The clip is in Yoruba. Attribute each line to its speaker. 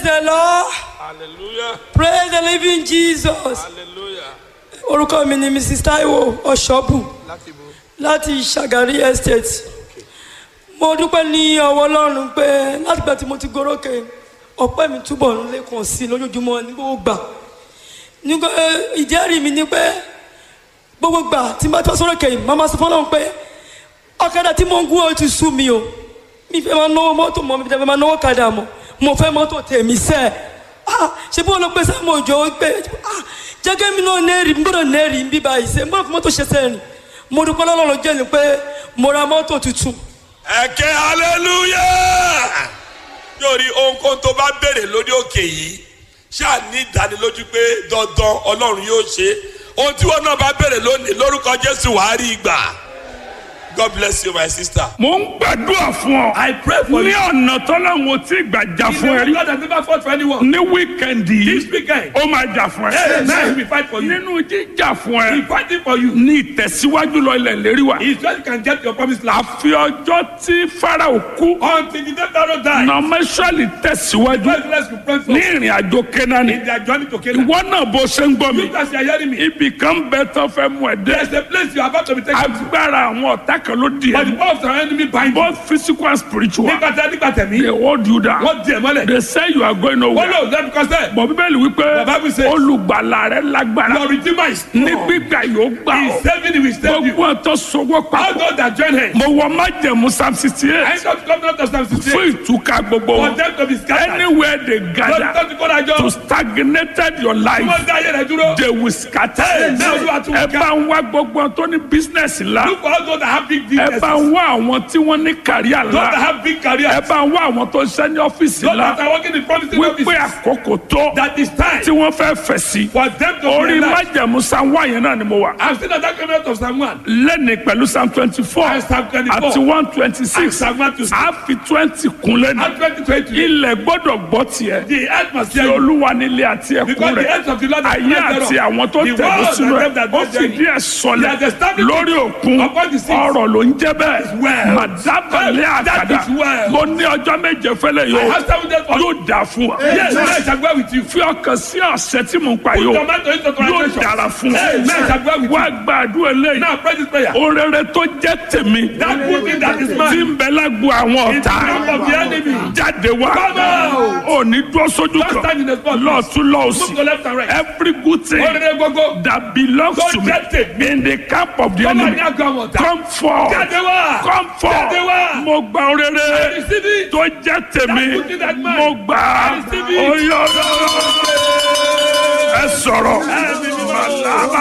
Speaker 1: Praise the Lord.
Speaker 2: hallelujah
Speaker 1: Praise the living Jesus.
Speaker 2: hallelujah
Speaker 1: Orúkọ mi ni Mrs. Taiwo Ọ̀ṣọ́bù
Speaker 2: láti bo
Speaker 1: láti Ṣàgárí Estate. Mo dúpẹ́ ní ọwọ́ Ọlọ́run pé látìgbà tí mo ti gorókè ọpẹ́ mi túbọ̀ ń lékun sí i lójoojúmọ́ ní gbogbo gbà. Nígbà ìjẹ́rìí mi ni pé gbogbo gbà tí n bá tọ́ sórókè yìí, màmá sọ fọ́lọ́run pé ọ̀kadà tí mo ń gún ó ti sú mi o. Mi fẹ́ máa náwó mọ́tò mọ́ mi fẹ́ máa náwó kadà mọ́. Mo fẹ́ mọ́tò tèmi sẹ́ẹ̀ ah ṣe bí wọn lọ pé sáàmù òjò pé ah jẹ́gẹ́ mi náà nẹ́ẹ̀rì mi gbọ́dọ̀ nẹ́ẹ̀rì ń bí báyìí ṣe mo fi mọ́tò ṣe sẹ́ẹ̀rì mo dúpẹ́ lọ́lọ́run jẹ́ ni pé mo ra mọ́tò tuntun
Speaker 2: ẹ̀kẹ́ hallelujah yóò rí ohunkóhun tó bá béèrè lórí òkè yìí ṣáà ní ìdánilójú pé dandan ọlọ́run yóò ṣe ohun tí wọn náà bá béèrè lónìí lórúkọ jésù wàá rí ìgbà god bless you my sister.
Speaker 3: mo ń gbàdúrà fún ọ.
Speaker 4: I pray for
Speaker 3: ní
Speaker 4: you.
Speaker 3: ọ̀nà tọ́lọ́run ò tí ì gbà jà
Speaker 4: He's
Speaker 3: fún ẹ
Speaker 4: the
Speaker 3: rí.
Speaker 4: God that never fought for anyone.
Speaker 3: ní wíkẹ̀ndì
Speaker 4: This
Speaker 3: yìí
Speaker 4: weekend,
Speaker 3: ó máa jà fún
Speaker 4: hey, now he
Speaker 3: ẹ.
Speaker 4: will fight for you.
Speaker 3: nínú jíjà fún
Speaker 4: He's
Speaker 3: ẹ
Speaker 4: fighting for you.
Speaker 3: ní ìtẹ̀síwájú lọ ilẹ̀ lérí wa.
Speaker 4: He's just you can get your promised land.
Speaker 3: àfi ọjọ́ tí farao kú
Speaker 4: Until the day Pharaoh died,
Speaker 3: nọmẹsọ̀lì tẹ̀síwájú
Speaker 4: God bless you pray for
Speaker 3: ní ìrìn àjò kẹ́nání.
Speaker 4: in their journey to Canaan.
Speaker 3: ìwọ náà bó ṣe ń gbọ́ mi
Speaker 4: You guys are hearing me.
Speaker 3: ibì kan bẹ tán fẹ́ mú ẹ dé.
Speaker 4: There's a place you are about to be taken to.
Speaker 3: agbára àwọn ọ̀tá kan ló di
Speaker 4: But the
Speaker 3: ẹ.
Speaker 4: power of the enemy bind you.
Speaker 3: both physical and spiritual
Speaker 4: Nígbà tí nígbà tẹ̀mí,
Speaker 3: they hold you down.
Speaker 4: wọ́n di ẹ̀ mọ́lẹ̀.
Speaker 3: they say you are going
Speaker 4: Wọ́n
Speaker 3: nowhere.
Speaker 4: lò lẹ́nu kọ́sẹ̀.
Speaker 3: bọ̀ bíbélì wípé
Speaker 4: The Bible says-
Speaker 3: olùgbàlà rẹ lágbára
Speaker 4: Your redeemer is
Speaker 3: ní
Speaker 4: strong.
Speaker 3: gbígbà yóò gbà
Speaker 4: He
Speaker 3: ọ́
Speaker 4: is saving you, he will save you.
Speaker 3: gbogbo ọ̀tọ̀ sọwọ́
Speaker 4: All
Speaker 3: papọ̀
Speaker 4: those that join him.
Speaker 3: mo wọ májẹ̀mú psalm sixty
Speaker 4: I
Speaker 3: eight
Speaker 4: come to come down to Psalm 68.
Speaker 3: fún ìtúká gbogbo
Speaker 4: For
Speaker 3: wọn
Speaker 4: them to be scattered.
Speaker 3: anywhere they
Speaker 4: Lọ́dún tó
Speaker 3: gather
Speaker 4: ti kó dájọ́.
Speaker 3: to stagnated your life
Speaker 4: Wọ́n dá ayé rẹ̀ dúró.
Speaker 3: they will scatter
Speaker 4: Hey, now you are too
Speaker 3: ẹ bá ń wá gbogbo wọn tó ní business ńlá
Speaker 4: Look for all those that have big
Speaker 3: ẹ
Speaker 4: businesses.
Speaker 3: bá ń wá àwọn tí wọ́n ní kàríà
Speaker 4: Those that
Speaker 3: ńlá
Speaker 4: have big careers.
Speaker 3: ẹ bá ń wá àwọn tó ń ṣe ní ọ́fíìsì
Speaker 4: Those that
Speaker 3: ńlá
Speaker 4: are working in promising
Speaker 3: wípé
Speaker 4: offices.
Speaker 3: àkókò tó
Speaker 4: That is time
Speaker 3: tí wọ́n fẹ́ fẹ̀ sí
Speaker 4: for them to
Speaker 3: orí
Speaker 4: realize.
Speaker 3: májẹ̀mú psalm one yẹn náà ni mo wà.
Speaker 4: I'm still at that comment of Psalm 1.
Speaker 3: lẹ́ni pẹ̀lú psalm twenty four
Speaker 4: And Psalm 24.
Speaker 3: àti one twenty
Speaker 4: And
Speaker 3: six
Speaker 4: Psalm 126.
Speaker 3: a fi twenty kun lẹ́nu
Speaker 4: And 2020.
Speaker 3: ilẹ̀ gbọ́dọ̀ gbọ́ tiẹ̀
Speaker 4: The earth must
Speaker 3: tí
Speaker 4: hear you.
Speaker 3: olúwa nílé àti ẹkún
Speaker 4: Because the
Speaker 3: rẹ̀
Speaker 4: earth of the Lord is
Speaker 3: ayé àti àwọn tó
Speaker 4: The
Speaker 3: tẹ̀lé
Speaker 4: world
Speaker 3: sínú
Speaker 4: and
Speaker 3: ẹ̀
Speaker 4: them that
Speaker 3: ó
Speaker 4: dwell
Speaker 3: fìdí
Speaker 4: therein.
Speaker 3: ẹ̀ sọlẹ̀
Speaker 4: He has established
Speaker 3: lórí òkun
Speaker 4: upon the seas.
Speaker 3: ọ̀rọ̀ ló ń jẹ́ bẹ́ẹ̀
Speaker 4: well.
Speaker 3: màdábàlẹ̀
Speaker 4: That
Speaker 3: àkàdá
Speaker 4: is well.
Speaker 3: mo ní ọjọ́ méje fẹ́lẹ̀
Speaker 4: I
Speaker 3: yóò
Speaker 4: have seven days for you.
Speaker 3: yóò dà fún wa
Speaker 4: Yes, I shall go with you.
Speaker 3: fi ọkàn sí ọ̀sẹ̀ tí mo ń pa yóò
Speaker 4: Tomato into
Speaker 3: yóò
Speaker 4: translation.
Speaker 3: dára fún
Speaker 4: Hey, I shall go with
Speaker 3: wa
Speaker 4: you.
Speaker 3: gbàdúrà eléyìí
Speaker 4: Now pray this prayer.
Speaker 3: orere tó jẹ́ tèmi
Speaker 4: That good thing that is
Speaker 3: tí
Speaker 4: mine.
Speaker 3: ń bẹ lágbo àwọn
Speaker 4: In the
Speaker 3: ọ̀tá
Speaker 4: camp of the enemy.
Speaker 3: jáde wá
Speaker 4: Come out.
Speaker 3: ò ní dúró sójú
Speaker 4: Don't
Speaker 3: kan
Speaker 4: stand in the spot.
Speaker 3: lọ́ọ̀tún
Speaker 4: Move
Speaker 3: lọ́ọ̀sì
Speaker 4: to left and right.
Speaker 3: every good thing
Speaker 4: Orere gbogbo.
Speaker 3: that belongs
Speaker 4: Tó
Speaker 3: to me
Speaker 4: jẹ́ tèmi.
Speaker 3: in the camp of the
Speaker 4: Come on,
Speaker 3: enemy
Speaker 4: ní àgọ́ àwọn ọ̀tá.
Speaker 3: come forth
Speaker 4: Jáde wá.
Speaker 3: come forth
Speaker 4: Jáde wá.
Speaker 3: mo gba orere
Speaker 4: Receive it.
Speaker 3: tó jẹ́ tèmi
Speaker 4: That good thing that mine.
Speaker 3: mo gbà á
Speaker 4: Receive it.
Speaker 3: oyè ọ̀dọ́ ẹ sọ̀rọ̀.
Speaker 4: Ẹ bí mi máa
Speaker 3: Màlá